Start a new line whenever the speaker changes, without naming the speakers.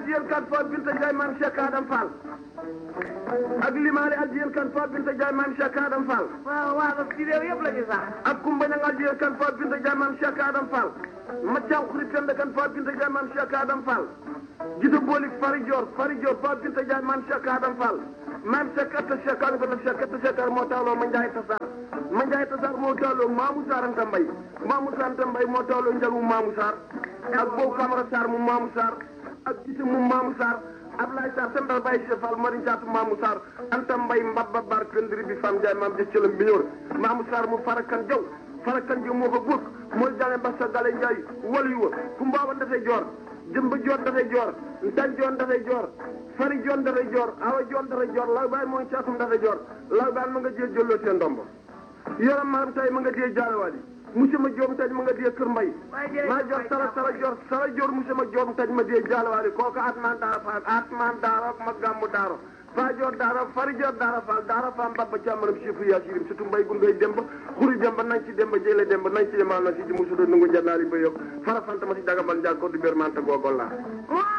addiyen kan fo binta Ndiaye maam Cheikh Adam Fall ak limaale addiyen kan fo binta Ndiaye maam Cheikh Adam Fall
waaw waaw ci réew yëpp la ñu sax.
ak Kumba Ñang addiyen kan fo binta Ndiaye maam Cheikh Adam Fall Mathiaw Xuri Penda kan fo binta Ndiaye maam Cheikh Adam Fall Gita Bolik Fari Dior Fari Dior fo binta Ndiaye maam Cheikh Adam Fall maam Cheikh Atta Cheikh Adam Fall Cheikh Atta Cheikh moo tawloo ma Ndiaye Tassar ma Ndiaye Tassar moo tawloo Mamou Sarr Anta Mbaye Mamou Sarr Anta Mbaye moo tawloo njagu Mamou Sarr ak Bow Camara Sarr mu Mamou Sarr ak Gita mu Mamou Sarr Ablaye Sarr Sembal Baye Cheikh Fall Mari Jaatu Mamou Sarr Anta Mbaye Mbabba Bar Këndiri bi Fam Ndiaye maam jëc cëlam bi ñëwr Mamou Sarr mu Farakan Jaw Farakan Jaw moo ko góor mooy jale Mbassa Gale Ndiaye walu yu wa fu mbaaban dafay joor jëmba joor dafay joor ntan joon dafay joor fari joon dafay joor awa joon dafay joor law baay mooy caatum dafay joor law baay ma nga jee jëlloo seen ndombo yoram maram tay ma nga dee jaalewaali monsieur ma joom taj ma nga dee kër mbay maa joor sara sara joor sara joor monsieur ma joom taj ma dee jaalewaali kooku atman daara faal atman daara ma gàmmu daara faa joor daara fari joor daara faal daara faam babba càmmaram chifu yaa sirim surtout mbay gun ngay demba xuri demba nañ ci demba jële demba nañ ci yemal na si ji musudo nungu jannaari ba yokk fara fanta ma si dagambal njàng ko du bér manta googol laa